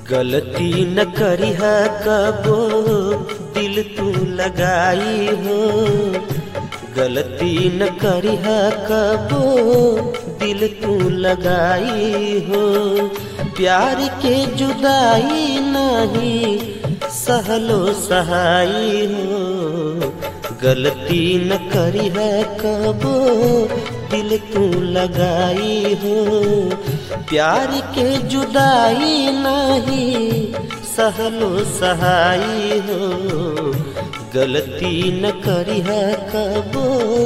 गलती न करिह कबो दिल तू लगाई हो गलती न करिह कबो दिल तू लगाई हो प्यार के जुदाई नहीं सहलो सहाई हो गलती न करिह कबो दिल तू लगाई हो प्यार के जुदाई नहीं सहलो सहाई हो गलती न करिह कबो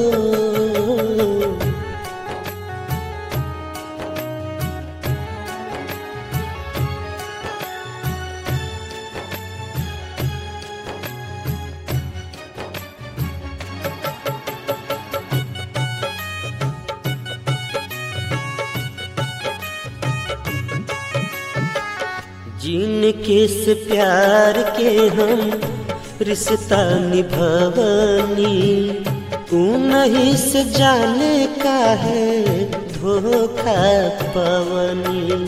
जिनके से प्यार के हम रिश्ता निभवनी तू नहीं से जाने का है धोखा पवनी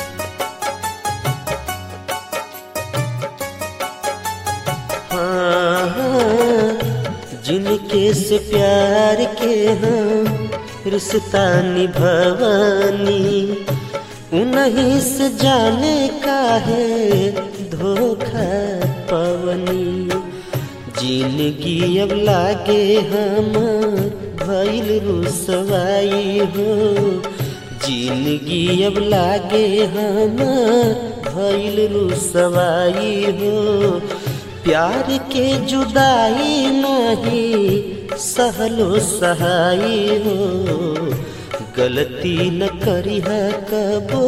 हाँ, हाँ, जिनके से प्यार के हम रिश्ता निभवनी उन्हीं से जाने का है धोखा पवनी जिंदगी अब लागे हम भैल रुसवाई हो जिंदगी अब लागे हम भैल रुसवाई हो प्यार के जुदाई नहीं सहलो सहाई हो गलती न करी है कबो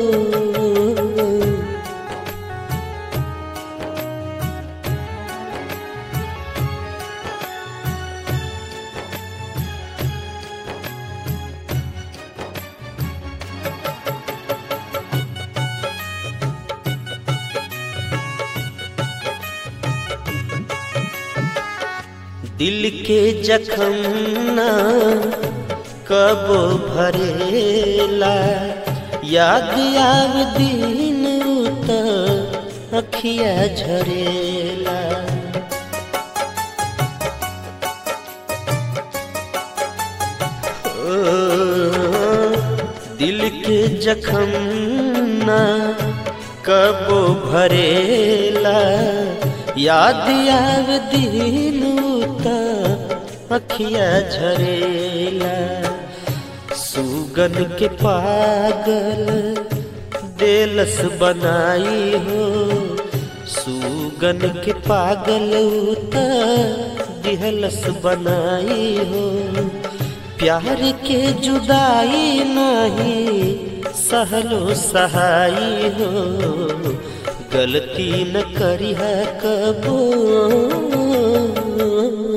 दिल के जखम ना कबो भरेला याद आव दिन उत अखिया झरेला ओ, दिल के जखम ना कबो भरेला याद आव दिन उत अखिया झरेला सुगन के पागल देलस बनाई हो सुगन के पागल उत दिहलस बनाई हो प्यार के जुदाई नहीं सहलो सहाई हो गलती न करी है कबो